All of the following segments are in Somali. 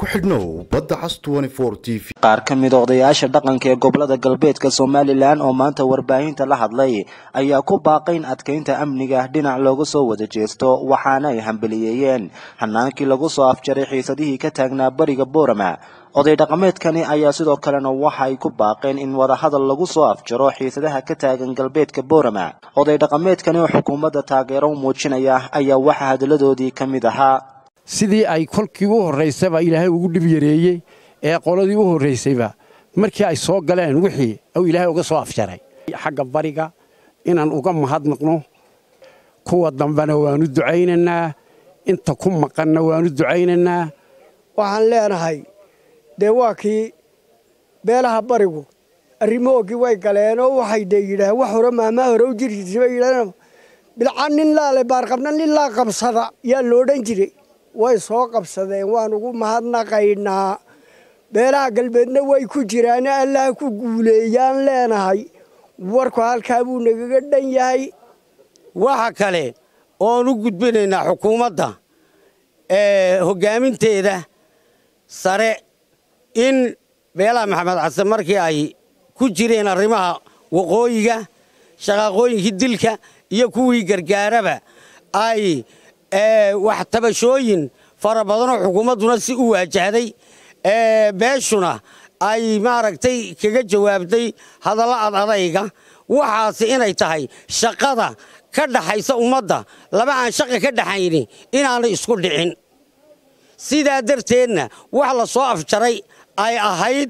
ku xidhnow badda cas t v qaar ka mid odayaasha dhaqanka ee gobolada galbeedka somalilan oo maanta warbaahinta la hadlay ayaa ku baaqay in adkeynta amniga dhinac looga soo wada jeesto waxaana ay hambaliyeeyeen hanaankii lagu soo afjaray xiisadihii ka taagnaa bariga boorama oday dhaqameedkani ayaa sidoo kalena waxa ay ku baaqeen in wadahadal lagu soo afjaro xiisadaha ka taagan galbeedka boorama oday dhaqameedkani oo xukuumadda taageero u muujinaya ayaa waxaa hadalladoodii ka mid ahaa sidii ay kolkii u horraysaba ilaahay ugu dhib yareeyey ee qoladii u horraysayba markii ay soo galeen wixii uu ilaahay uga soo afjaray xagga bariga inaan uga mahadnaqno kuwa dambena waannu ducaynaynaa inta ku maqanna waannu ducaynaynaa waxaan leenahay dee waa kii beelaha barigu arrimoogii way galeenoo waxay dee yidhaaheen wax hore maamaa hore u jirkiisa bay yidhahdeen bilca nin laale baarqabna nin laa qabsada yaa loodhan jiray way soo qabsadeen waan ugu mahadnaqaynaa beelaha galbeedna way ku jiraane allaha ku guuleeyaan leenahay warku halkaa buu nagaga dhan yahay waxa kale oon u gudbinaynaa xukuumadda ee hoggaaminteeda sare in beelaha maxamed xasan markii ay ku jireen arrimaha waqooyiga shaqaaqooyinkii dilka iyo kuwii gargaaraba ay wax tabashooyin fara badanoo xukuumadduna si u waajahday beeshuna ay maaragtay kaga jawaabtay hadalla ad adayga waxaasi inay tahay shaqada ka dhaxaysa ummadda laba aan shaqa ka dhaxayni inaanay isku dhicin sidaa darteedna wax la soo afjaray ay ahayd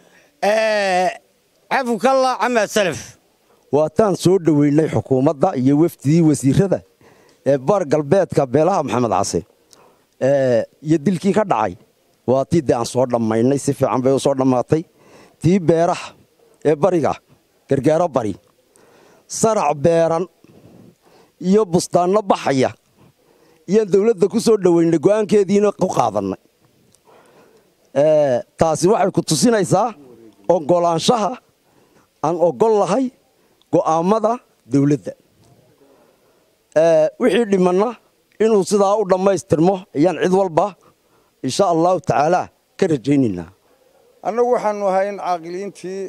cafukalla camaa salaf waataan soo dhoweynay xukuumadda iyo wafdidii wasiirada ee bar galbeedka beelaha maxamed case iyo dilkii ka dhacay waa tii dee aan soo dhammaynay si fiican bay u soo dhammaatay tii beeraha ee bariga gargaaro bari sarac beeran iyo bustaanno baxaya iyaan dawladda ku soo dhoweynay go'aankeediina ku qaadannay taasi waxay ku tusinaysaa oggolaanshaha aan oggol lahay go'aammada dawladda wixii dhimanna inuu sidaa u dhammaystirmo ayaan cid walba insha allahu tacaalaa ka rajaynaynaa annagu waxaannu ahay in caaqiliintii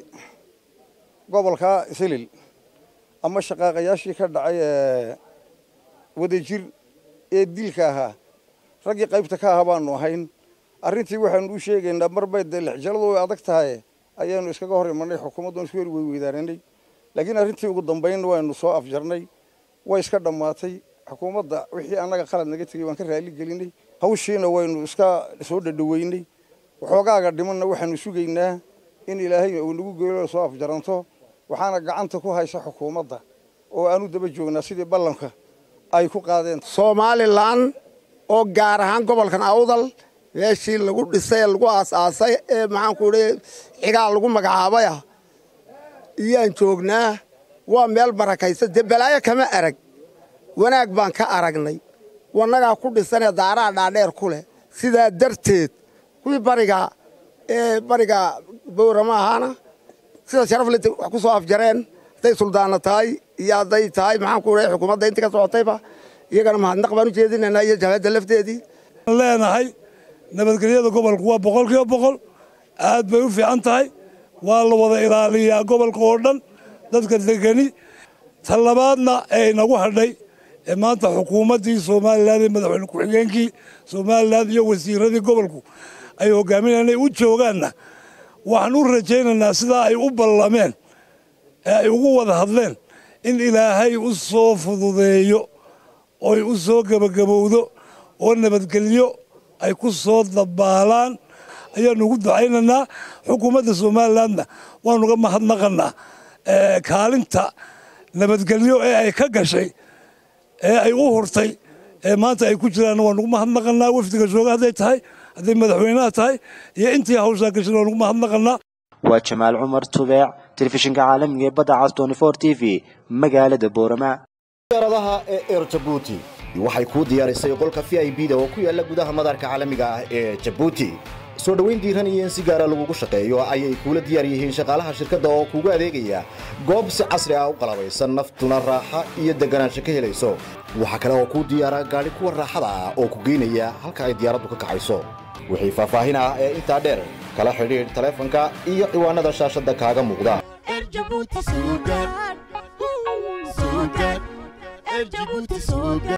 gobolka isilil ama shaqaaqayaashii ka dhacay ee wadajir ee dilka ahaa raggii qaybta ka ahaa baannu ahayn arrintii waxaannu u sheegaynaa marbay dee lixjaladu way adag tahay ayaannu iskaga hor imanay xukuumaddan isku heri weyweydaananay laakiin arrintii ugu dambaynna waynu soo afjarnay way iska dhammaatay xukuumadda wixii annaga qalad naga tegey waan ka raali gelinay hawshiina waynu iska soo dhadhoweynay waxoogaaga dhimanna waxaanu sugaynaa in ilaahay uu nagu geelo soo afjaranto waxaana gacanta ku haysa xukuumadda oo aanu daba joognaa sidii ballanka ay ku qaadeen somalilan oo gaar ahaan gobolkan awdal meeshii lagu dhisay ee lagu aasaasay ee maxaanku idhi cigaal lagu magacaabaya iyaan joognaa waa meel barakaysa dee balaayo kama arag wanaag baan ka aragnay wannagaa ku dhisanee daaraha dhaadheer ku leh sidaa darteed kuwii bariga ee bariga bowrama ahaana sida sharafleta wax ku soo afjareen hadday suldaana tahay iyo hadday tahay maxaanku idhi xukuumadda intii ka socotayba iyagana mahadnaq baan u jeedinaynaa iyo jabhadda lafteedii leenahay nabadgelyada gobolku waa boqolkiiba boqol aad bay u fiican tahay waa la wada ilaaliyaa gobolka oo dhan dadka degani talabaadna ee inagu hadhay ee maanta xukuumaddii somalilan ee madaxweyne ku-xigeenkii somalilan iyo wasiiradii gobolku ay hogaaminayaan inay u joogaanna waxaan u rajaynaynaa sidaa ay u ballameen ee ay ugu wada hadleen in ilaahay u soo fududeeyo oy u soo gebagabowdo oo nabadgelyo ay ku soo dabaalaan ayaannu ugu ducaynaynaa xukuumadda somalilanna waanuga mahadnaqannaa kaalinta nabadgelyo ee ay ka gashay ee ay u hurtay ee maanta ay ku jiraanna waanugu mahadnaqannaa wafdiga jooga hadday tahay hadday madaxweynaha tahay iyo intii hawshaa gashay waanugu mahadnaqannaa waa jamaal cumar tubeec telefishinka caalamiga ee badda cas t v magaalada boorama diyaaradaha ee eer jabuuti waxay kuu diyaarisay qolka v i b da oo ku yaala gudaha madaarka caalamiga ah ee jabuuti soo dhoweyn diiran iyo in si gaara lagugu shaqeeyo ayay kuula diyaar yihiin shaqaalaha shirkadda oo kuugu adeegaya goob si casri ah u qalabaysan naftuna raaxa iyo deganaansho ka helayso waxaa kale oo kuu diyaara gaadhi kuwa raaxada ah oo ku geynaya halka ay diyaaraddu ka kacayso wixii faahfaahin ah ee intaa dheer kala xidhiidh taleefanka iyo ciwaanada shaashadda kaaga muuqda Erjabuti Sugar. Sugar. Erjabuti Sugar.